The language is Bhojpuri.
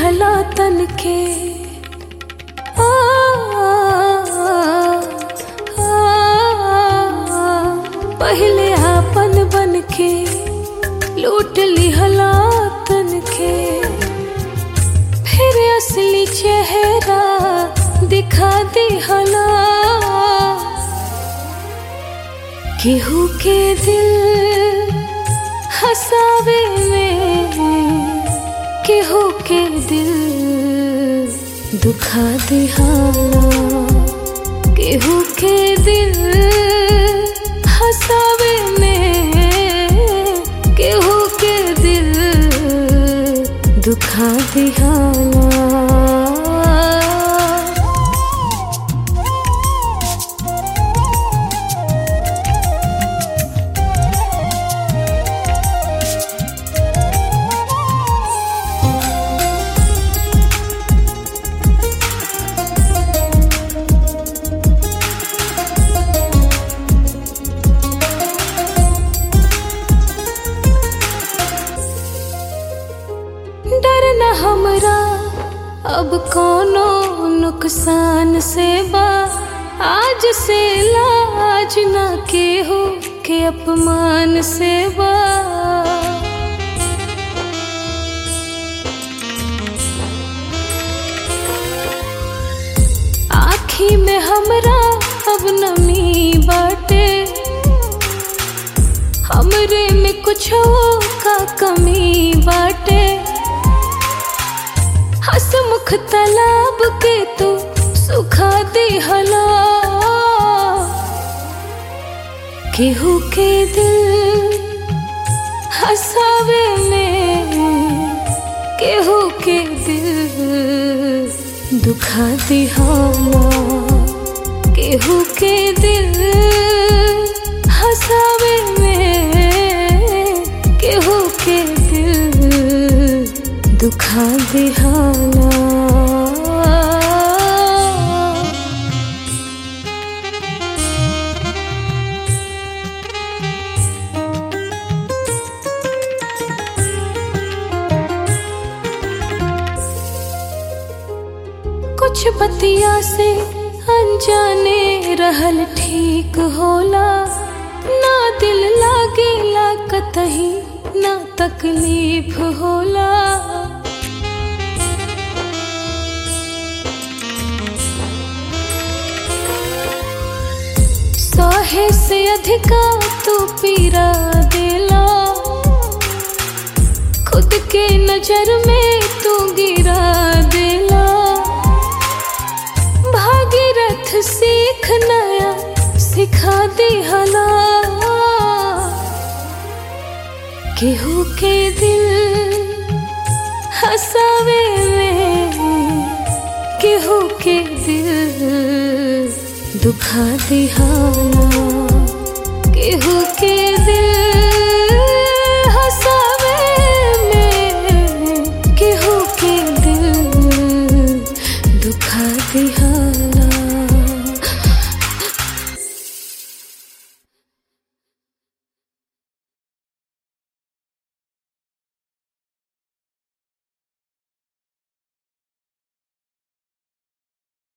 लिहला तन के आ, आ, आ, पहले आपन बन के लूट लिहला तन के फिर असली चेहरा दिखा दिहला केहू के दिल हसावे में केहू के दिल दुखा दिहाला केहू के दिल हसावे में केहू के दिल दुखा दिहाला डर न हमरा अब कोनो नुकसान से बा आज से लाज न केहू के अपमान से बा आखी में हमरा अब नमी बाटे हमरे में कुछ का कमी बाटे हसमुख तालाब के तू सुखा दिहला केहू के दिल हसावे में केहू के दिल दुखा दिहाला केहू के दिल हसावे में केहू के दिल दुखा दिहाला कुछ बतिया से अनजाने रहल ठीक होला ना दिल लागेला कतही ना तकलीफ होला सहे से अधिका तू पीरा देला खुद के नजर में तू गिरा देला भागीरथ सीख नया सिखा दिहला केहू के दिल हसावे में केहू के दिल दुखा दिहाला केहू के